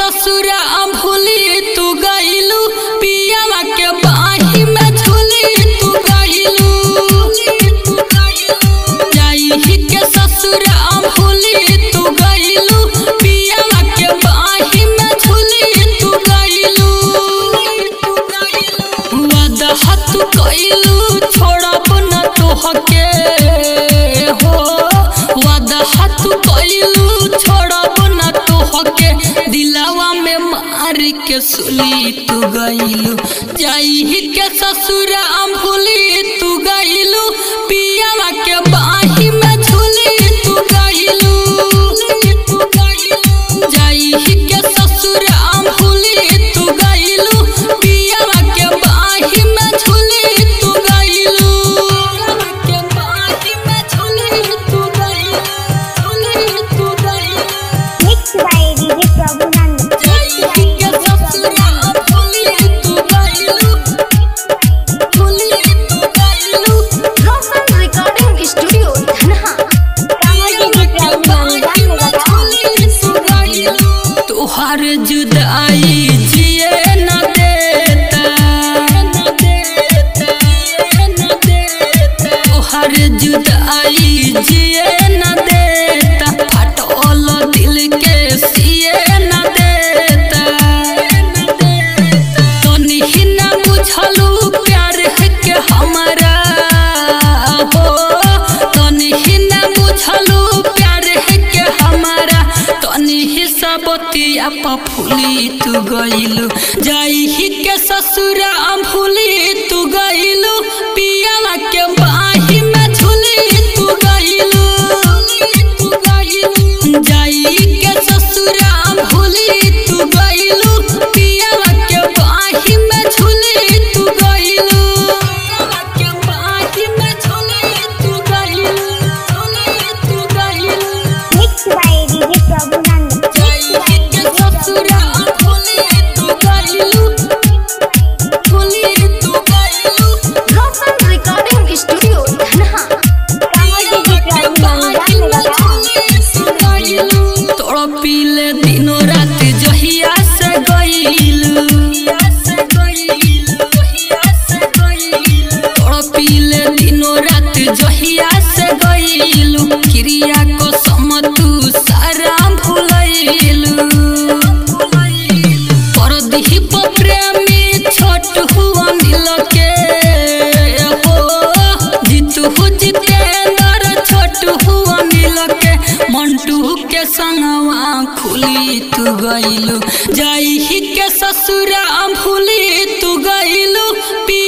ससुरा भूली तू गइलू पियावा के बाही में झूली तू गइलू जाई के ससुरा भूली तू गइलू पियावा के बाही में झूली तू गइलू वादा हाथ कइलू छोड़ब न तोहके हो वादा हाथ कइलू छोड़ब न तोहके दिलावा में मार के सुली तू गइलू जाई के ससुरा भूली तू गइलू पियावा के बाही में झूली तू गइलू जाई के ससुरा भूली तू गइलू पियावा के बाही में झूली तू गइलू के बाही में झूली तू गइलू झूली तू गइलू Mixed by DJ Prabhunand. जाई के ससुरा भूली तू गइलू भूली तू गइलू Roshan Recording Studio, Dhanha. तुहार जुदाई जिए न देता तुहार जुदाई जिए न देता फटोल दिल के सिए न देता तनी ही न बुझलू प्यार है के हमारा हो तनी ही न बुझलू प्यार है के हमारा तनी ही सबतिया पफुली तू गइलू जाई ही के ससुरा भूली तू गइलू पियावा के बाही में झूली तू गइलू जाई के ससुरा भूली तू गइलू पियावा के बाही में झूली तू गइलू के बाही में झूली तू गइलू झूली तू गइलू Mixed by DJ Prabhunand. जाई के ससुरा भूली तू गइलू भूली तू गइलू Roshan Recording Studio, Dhanha. तोड़ पीले दिनों रात जहिया से गइलू तोड़ पीले दिनों रात जहिया से गइलू क्रिया को समतू सारा भूलैलू परदही प्रेमी छोट हुआ नील के हो जीतू हु जितेंद्र छोट हुआ नील के मंटू के संगवा खुली तू गइलू जाई ही के ससुरा भूली तू गइलू पी